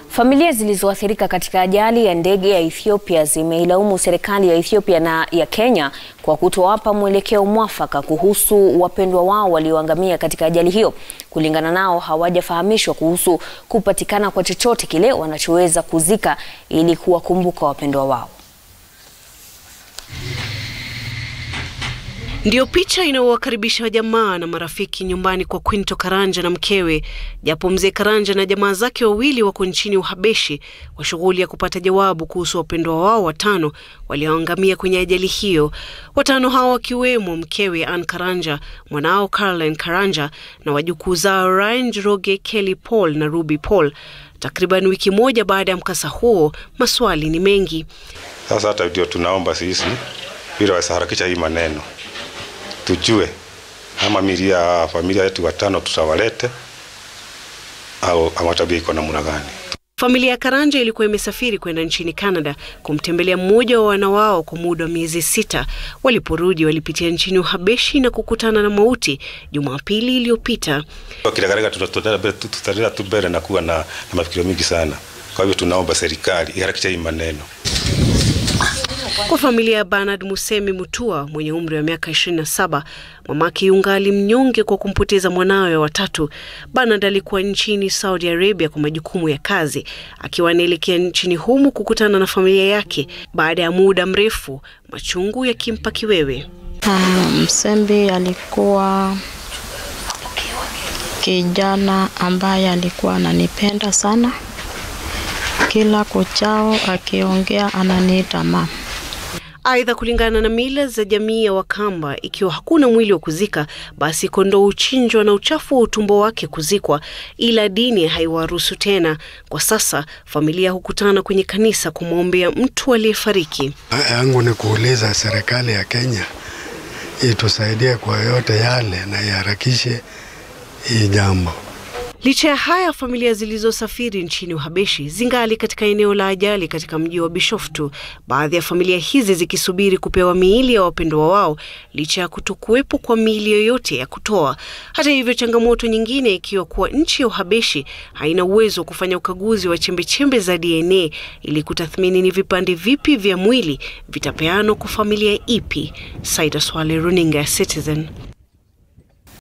Familia zilizoathirika katika ajali ya ndege ya Ethiopia zimeilaumu serikali ya Ethiopia na ya Kenya kwa kutowapa mwelekeo mwafaka kuhusu wapendwa wao walioangamia katika ajali hiyo. Kulingana nao, hawajafahamishwa kuhusu kupatikana kwa chochote kile wanachoweza kuzika ili kuwakumbuka wapendwa wao. Ndiyo picha inayowakaribisha jamaa na marafiki nyumbani kwa Quinto Karanja na mkewe, japo mzee Karanja na jamaa zake wawili wako nchini Uhabeshi kwa shughuli ya kupata jawabu kuhusu wapendwa wao watano walioangamia kwenye ajali hiyo. Watano hao wakiwemo mkewe Ann Karanja, mwanao Caroline Karanja na wajukuu zao Ryan Njoroge, Kelly Paul na Ruby Paul. Takriban wiki moja baada ya mkasa huo, maswali ni mengi. Sasa hata ndio tunaomba sisi bila wasaharakisha hii maneno tujue ama milia ya familia yetu watano tutawalete au ama tabia iko namna gani. Familia ya Karanja ilikuwa imesafiri kwenda nchini Canada kumtembelea mmoja wa wana wao kwa muda wa miezi sita. Waliporudi walipitia nchini Uhabeshi na kukutana na mauti Jumapili iliyopita. Kilagarega tutaendelea tu mbele na kuwa na, na mafikiro mingi sana. Kwa hivyo tunaomba serikali iharakishe hii maneno. Kwa familia ya Bernard Musemi Mutua mwenye umri wa miaka 27, mamake yungali mnyonge kwa kumpoteza mwanawe wa watatu. Bernard alikuwa nchini Saudi Arabia kwa majukumu ya kazi, akiwa anaelekea nchini humu kukutana na familia yake baada ya muda mrefu, machungu yakimpa kiwewe. Uh, Msembi alikuwa kijana ambaye alikuwa ananipenda sana, kila kuchao akiongea ananiita mama. Aidha, kulingana na mila za jamii ya Wakamba, ikiwa hakuna mwili wa kuzika, basi kondoo huchinjwa na uchafu wa utumbo wake kuzikwa, ila dini haiwaruhusu tena. Kwa sasa familia hukutana kwenye kanisa kumwombea mtu aliyefariki. yangu ni kuuliza serikali ya Kenya itusaidie kwa yote yale na iharakishe hii jambo. Licha ya haya, familia zilizosafiri nchini Uhabeshi zingali katika eneo la ajali katika mji wa Bishoftu, baadhi ya familia hizi zikisubiri kupewa miili ya wapendwa wao licha ya kutokuwepo kwa miili yoyote ya kutoa. Hata hivyo, changamoto nyingine ikiwa kuwa nchi ya Uhabeshi haina uwezo wa kufanya ukaguzi wa chembechembe za DNA ili kutathmini ni vipande vipi vya mwili vitapeanwa kwa familia ipi. Saida Swale, runinga ya Citizen.